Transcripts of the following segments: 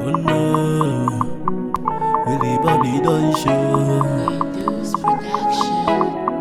Oh no, Willie Bobby don't show. Goose Production.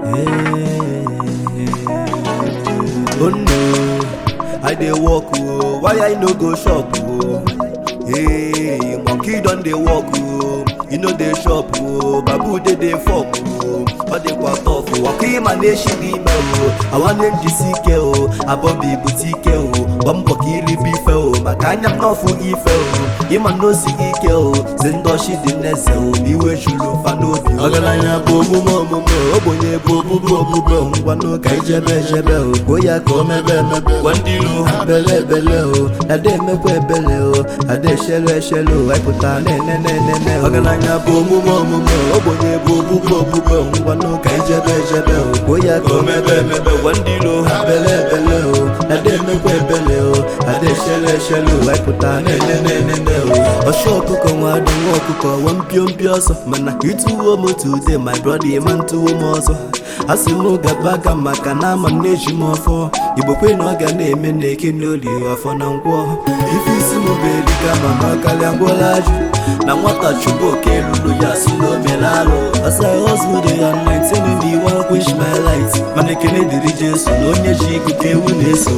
Hey. Oh no, I dey walk oh, why I no go shop oh? Hey, monkey don dey walk oh, you no dey shop oh, babu dey dey fok oh, ọ dịkwa tough oh, ọkụ ịma na-eshi gị ime oh, awa na-ejisi ike oh, abọbi bute ike oh, gba mbọ ka iribe ife oh, maka anya m n'ọfụ gị ife oh, ịma na osi gị ike oh, si ndị ọchị dị n'eze oh, ma iwe juru fa n'obi oh. ọgaranya bụ omume omume ogbenye bụ obubu obubo ngwanụ ka ijebe ejebe o kwuo ya ka o mebe emebe gwa ndị iro ha bele ebele o ada emekwa ebele o ada eshelu eshelu o anyị na-ene na-enene o ọgaranya bụ omume omume ogbenye bụ obubu obubo ngwanụ ka ijebe ejebe o kwuo ya ka o mebe emebe gwa ndị iro ha bele ebele o ada emekwa ebele o ada eshelu eshelu o anyị na-ene na-enene o ọchụ ọkụkọ nwa adị nwa ọkụkọ nwa mpio ọsọ mana ịtụwo m today my brother ịma ntụwo m ọzọ asị m gaba aga maka na ama m na-eji m ọfọ igbo kwe na ọ ga na-eme na eke n'oli ọfọ na ngwọ ife isi m bụ eriga mama karịa ngwọla ajụ na nwata chụbụ oke ruru ya si na o mere alụ asa husband ya 19 in the one wish my light mana ekene dịrị jesu na onye ji ikuku ewu na-eso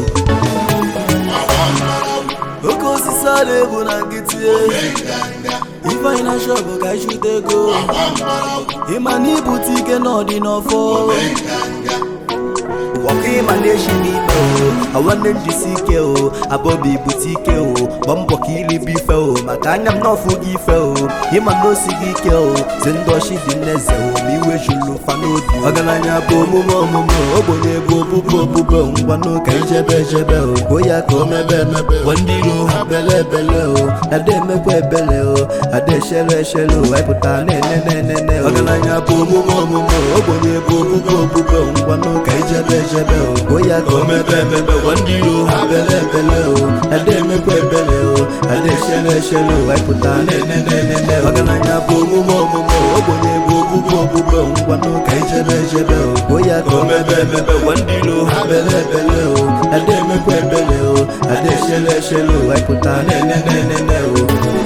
oke osisi a na-ebu na nkịtị ifeanyị na shọpụ ka ịchụta ego ịma na ibute ike n'ọdị n'ọfọ ọkụ ịma na-eshi n'ime o awanne njisi ike o abọbi ibute ike o gba mbọ ka iribe ife o maka anya m n'ọfụ gị ife o ịma na osi gị ike o si ndị ọchị dị n'eze o ma iwe juru fa n'obi ọgaranya bụ omume omume ogbenye bụ obubu obubo ngwanụ ka ijebe ejebe o kwuo ya ka o mebe emebe gwa ndị iro ha bele ebele o ada emekwa ebele o ada eshelu eshelu o anyị pụtara na-ene na-enene o ọgaranya bụ omume omume ogbenye bụ obubu obubo ngwanụ ka ijebe ejebe o kwuo ya ka o mebe emebe gwa ndị iro ha bele ebele o ada emekwa ebele o ada eshelu eshelu o anyị pụtara na-ene na-enene o ọgaranya bụ omume omume ogbenye bụ obubu obubo ngwanụ ka ijebe ejebe o kwuo ya ka o mebe emebe gwa ndị iro ha bele ebele o ada emekwa ebele o ada eshelu eshelu o anyị pụtara na-ene na-enene o